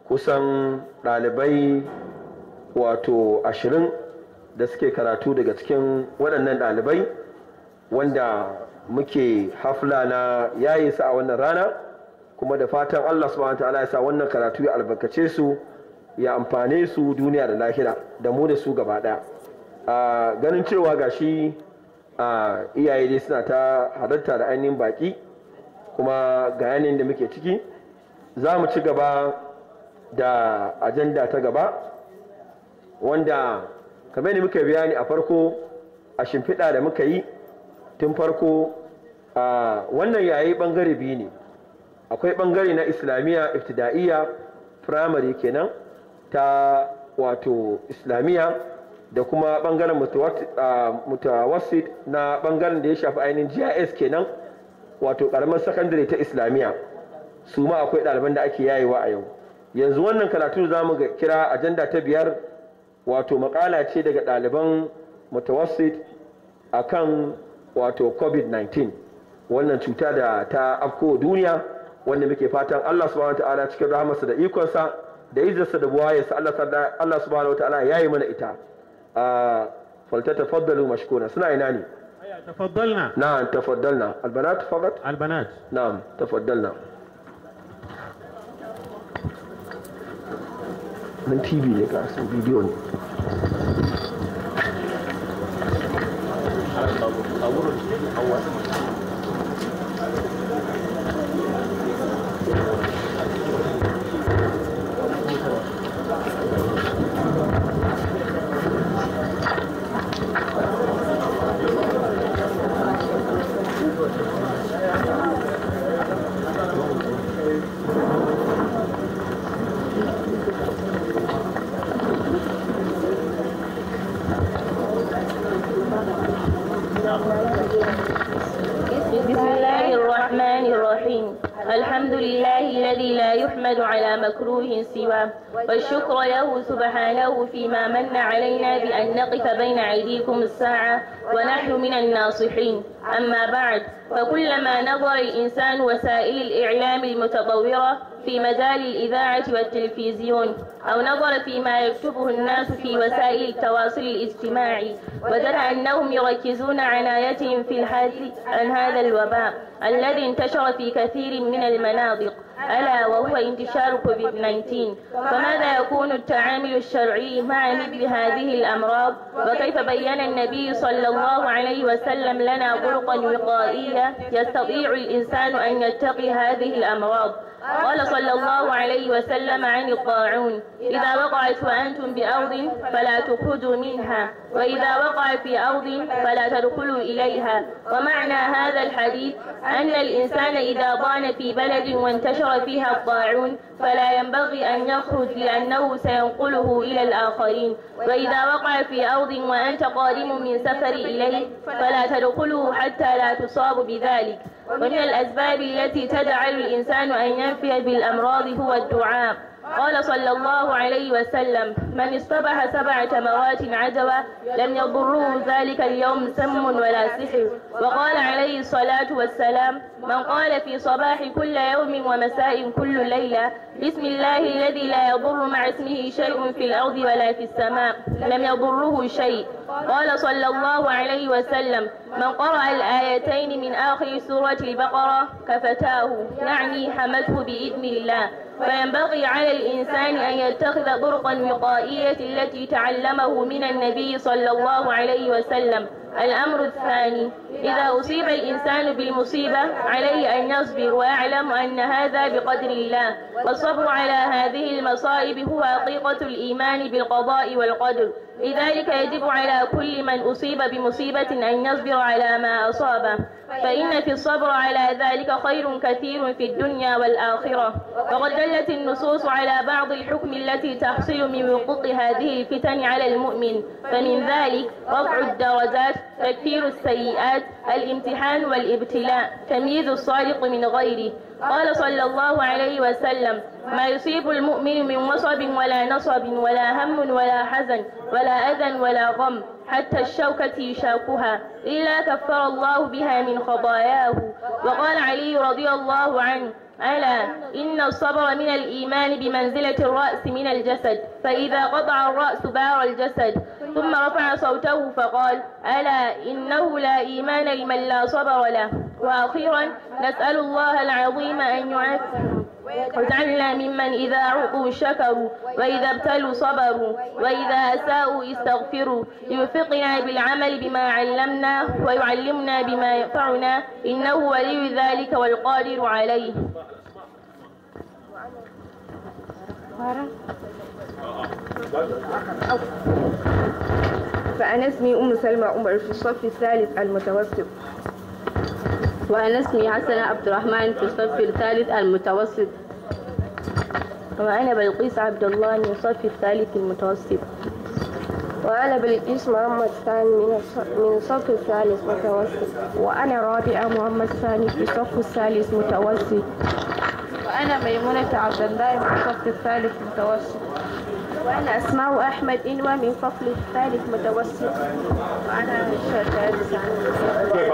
kusan ɗalibai wato ashirin da suke karatu daga cikin waɗannan ɗalibai wanda muke hafla na yayi su a wannan rana kuma da fatan Allah subhanahu ta'ala ya sa wannan karatu ya albarkace su ya amfane su duniya da lahira da mu da su gaba ɗaya a ganin cewa gashi a iyaye dai suna ta halarta da ainihin baki kuma ga yanayin da muke ciki za mu ci gaba da ajanda ta gaba wanda kamar da muka bayani a farko a shimfiɗa da muka yi tun farko a wannan yayi ɓangare biyu ne akwai ɓangare na islamiyya iftida'iyya firamare kenan ta wato islamiyya da kuma ɓangaren mutawassit na ɓangaren da ya shafi ainihin gis kenan wato ƙaramin sakandare ta islamiyya su ma akwai ɗaliban da ake yayewa a yau yanzu wannan karatu za mu kira ajanda ta biyar wato makala ce daga ɗaliban mutawassit a kan wato covid-19 wannan cuta da ta afko duniya wanda muke fatan allah subhanahu wa ta'ala cikin rahamarsa da ikonsa da izinsa da buwayarsa allah subhanahu wa ta'ala ya yi mana ita a falta tafaddalu mashkuna suna ina ne تفضلنا نعم تفضلنا البنات فقط البنات نعم تفضلنا من تي في ne ga su bidiyo ne بسم الله الرحمن الرحيم الحمد لله الذي لا يحمد على مكروه سواه والشكر له سبحانه فيما من علينا بأن نقف بين أيديكم الساعة ونحن من الناصحين أما بعد فكلما نظر الإنسان وسائل الإعلام المتطورة في مجال الإذاعة والتلفزيون أو نظر فيما يكتبه الناس في وسائل التواصل الاجتماعي وجد أنهم يركزون عنايتهم في الحديث عن هذا الوباء الذي انتشر في كثير من المناطق ألا وهو انتشار كوفيد 19 فماذا يكون التعامل الشرعي مع مثل هذه الأمراض وكيف بين النبي صلى الله عليه وسلم لنا طرقا وقائية يستطيع الإنسان أن يتقي هذه الأمراض قال صلى الله عليه وسلم عن الطاعون إذا وقعت وأنتم بأرض فلا تخرجوا منها وإذا وقع في أرض فلا تدخلوا إليها ومعنى هذا الحديث أن الإنسان إذا ضان في بلد وانتشر فيها الطاعون فلا ينبغي أن يخرج لأنه سينقله إلى الآخرين وإذا وقع في أرض وأنت قادم من سفر إليه فلا تدخله حتى لا تصاب بذلك ومن الأسباب التي تجعل الإنسان أن ينفي بالأمراض هو الدعاء قال صلى الله عليه وسلم من اصطبح سبع تمرات عجبا لم يضره ذلك اليوم سم ولا سحر وقال عليه الصلاة والسلام من قال في صباح كل يوم ومساء كل ليلة بسم الله الذي لا يضر مع اسمه شيء في الأرض ولا في السماء لم يضره شيء قال صلى الله عليه وسلم من قرأ الآيتين من آخر سورة البقرة كفتاه يعني حمته بإذن الله فينبغي على الإنسان أن يتخذ طرقا وقائية التي تعلمه من النبي صلى الله عليه وسلم الأمر الثاني إذا أصيب الإنسان بالمصيبة عليه أن يصبر ويعلم أن هذا بقدر الله والصبر على هذه المصائب هو حقيقة الإيمان بالقضاء والقدر لذلك يجب على كل من أصيب بمصيبة أن يصبر على ما أصابه فإن في الصبر على ذلك خير كثير في الدنيا والآخرة وقد دلت النصوص على بعض الحكم التي تحصل من وقوع هذه الفتن على المؤمن فمن ذلك رفع الدرجات تكفير السيئات الامتحان والابتلاء تمييز الصادق من غيره قال صلى الله عليه وسلم ما يصيب المؤمن من وصب ولا نصب ولا هم ولا حزن ولا أذى ولا غم حتى الشوكة يشاكها إلا كفر الله بها من خطاياه وقال علي رضي الله عنه ألا إن الصبر من الإيمان بمنزلة الرأس من الجسد فإذا قطع الرأس بار الجسد ثم رفع صوته فقال ألا إنه لا إيمان لمن لا صبر له وأخيرا نسأل الله العظيم أن يعافي واجعلنا ممن إذا أعطوا شكروا وإذا ابتلوا صبروا وإذا أساءوا استغفروا ليوفقنا بالعمل بما علمنا ويعلمنا بما ينفعنا إنه ولي ذلك والقادر عليه فأنا اسمي أم سلمى عمر في الصف الثالث المتوسط وأنا اسمي حسن عبد الرحمن في الصف الثالث المتوسط وأنا بلقيس عبد الله من الصف الثالث المتوسط وأنا بلقيس محمد ثاني من الص- من الصف الثالث متوسط وأنا رابعة محمد ثاني في الصف الثالث متوسط وأنا ميمونة عبد الله من الصف الثالث متوسط وأنا أسماء أحمد إنوى من الصف الثالث متوسط وأنا عائشة شعيب ثاني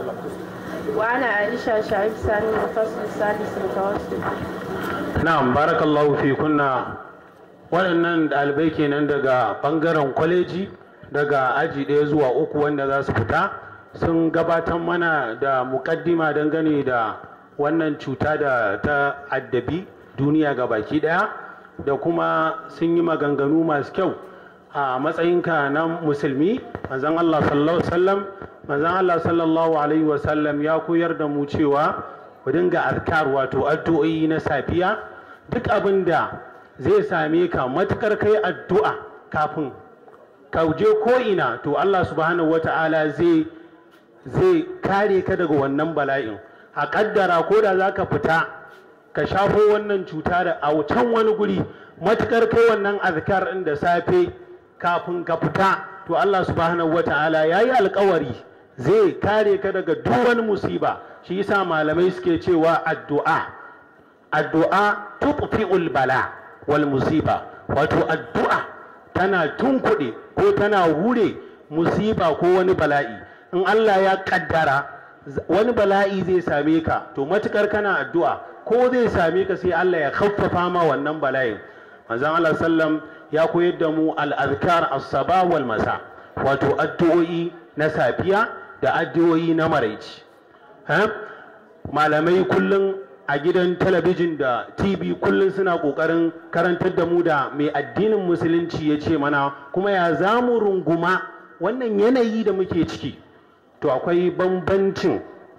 وأنا عائشة شعيب ثاني من الفصل الثالث متوسط na'am barakallahu fi kunna waɗannan ɗalibai kenan daga ɓangaren kwaleji daga aji ɗaya zuwa uku wanda za su fita sun gabatar mana da muƙaddima dangane da wannan cuta da ta addabi duniya ga baki ɗaya da kuma sun yi maganganu masu kyau a matsayinka na musulmi manzon Allah sallallahu alaihi wasallam manzon Allah sallallahu alaihi wasallam ya koyar da mu cewa ku dinga azkar wato addu'o'i na safiya duk abin da zai same ka matukar kai addu'a kafin ka je ko ina to Allah subhanahu wata'ala zai zai kare ka daga wannan bala'in a kaddara ko da za ka fita ka shafo wannan cuta da a can wani guri matukar kai wannan azkar ɗin da safe kafin ka fita to Allah subhanahu wata'ala ya yi alkawari zai kare ka daga duk wani musiba shi yasa malamai suke cewa addu'a addu'a tubfi'ul bala wal musiba wato addu'a tana tunkuɗe ko tana hure musiba ko wani bala'i in Allah ya kaddara z- wani bala'i zai same ka to matukar kana addu'a ko zai same ka sai Allah ya khaffafa ma wannan bala'in manzon Allah sallam ya koyar da mu al-azkar as-saba wal masa wato addu'o'i na safiya da addu'o'i na maraici ha? malamai kullum a gidan talabijin da tv kullum suna kokarin karantar da mu da mai addinin musulunci ya ce mana kuma ya za mu runguma wannan yanayi da muke ciki to akwai bambancin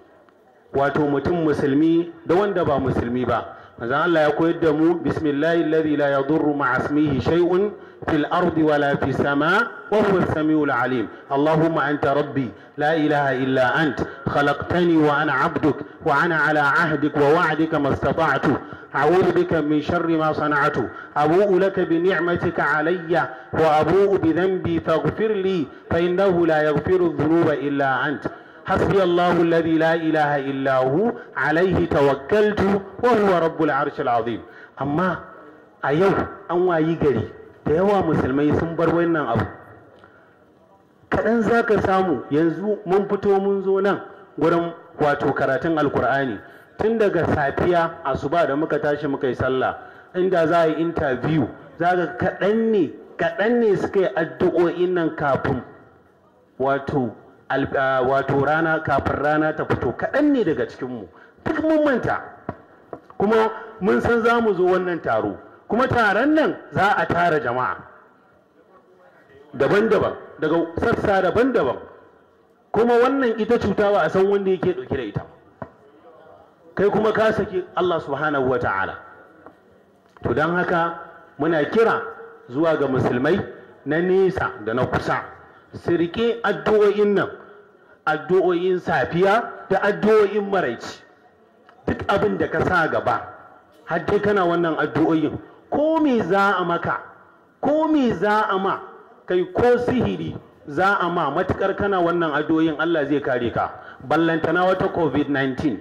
wato mutum musulmi da wanda ba musulmi ba manzon Allah ya koyar da mu bismillahi alladhi la yadurru ma'a ismihi shay'un fil ardi wala fis sama wa huwa as-sami'ul alim allahumma anta rabbi la ilaha illa ant khalaqtani wa ana 'abduk wa ana 'ala 'ahdik wa wa'dika mastata'tu أعوذ بك من شر ما صنعت أبوء لك بنعمتك علي وأبوء بذنبي فاغفر لي فإنه لا يغفر الذنوب إلا أنت حسبي الله الذي لا إله إلا هو عليه توكلت وهو رب العرش العظيم أما أيو أنوا يجري da yawa musulmai sun bar wannan abu kaɗan za ka samu yanzu mun fito mun zo nan gurin wato karatun alkur'ani tun daga safiya asuba da muka tashi muka yi sallah inda za a yi interview za ga kaɗan ne kaɗan ne suka yi addu'o'in nan kafin wato al- ah, wato rana kafin rana ta fito kaɗan ne daga cikinmu duk mun manta kuma mun san za mu zo wannan taro kuma taron nan za a tara jama'a daban-daban daga sassa daban-daban kuma wannan ita cuta ba a san wanda yake ɗauke da ita kai kuma ka saki Allah subhanahu wa ta'ala to don haka muna kira zuwa ga musulmai na nesa da na kusa su riƙe addu'o'in nan addu'o'in safiya da addu'o'in maraici duk abin da ka sa gaba har dai kana wannan addu'o'in ko me za a maka ko me za a ma kai ko sihiri za a ma matukar kana wannan addu'o'in Allah zai kare ka ballantana wata covid-19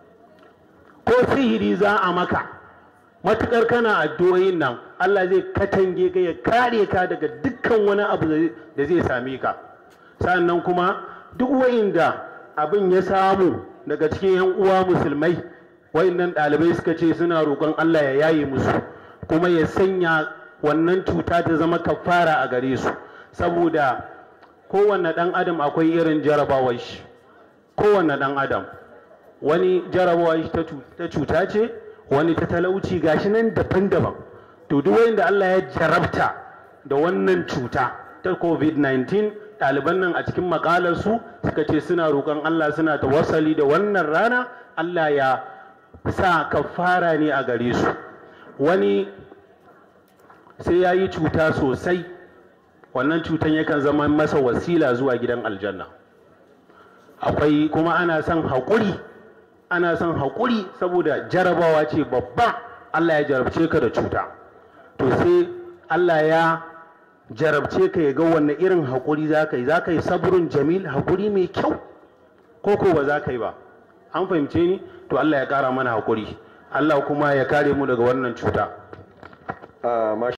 ko sihiri za a maka matukar kana addu'o'in nan Allah zai katange ka ya kare ka daga dukkan wani abu da zai same ka sannan kuma duk wa'inda abin ya samu daga cikin yan uwa musulmai wayannan ɗalibai suka ce suna roƙon Allah ya yaye musu kuma ya sanya wannan cuta ta zama kafara a gare su saboda kowanne ɗan adam akwai irin jarabawar shi kowanne ɗan adam wani jarabawar shi ta cuta ce wani ta talauci gashi nan daban-daban to duk wanda Allah ya jarabta da wannan cuta ta covid-19 ɗaliban nan a cikin makalarsu suka ce suna roƙon Allah suna tawassali da wannan rana Allah ya sa kafara ne a gare su wani sai ya yi cuta sosai wannan cutan yakan zama masa wasila zuwa gidan aljanna akwai kuma ana son haƙuri ana son haƙuri saboda jarabawa ce babba Allah ya jarabce ka da cuta to sai Allah ya jarabce ka ya ga wanne irin haƙuri za ka yi za ka yi saburin jamil haƙuri mai kyau ko ko ba za ka yi ba an fahimce ni to Allah ya ƙara mana haƙuri Allah kuma ya kare mu daga wannan cuta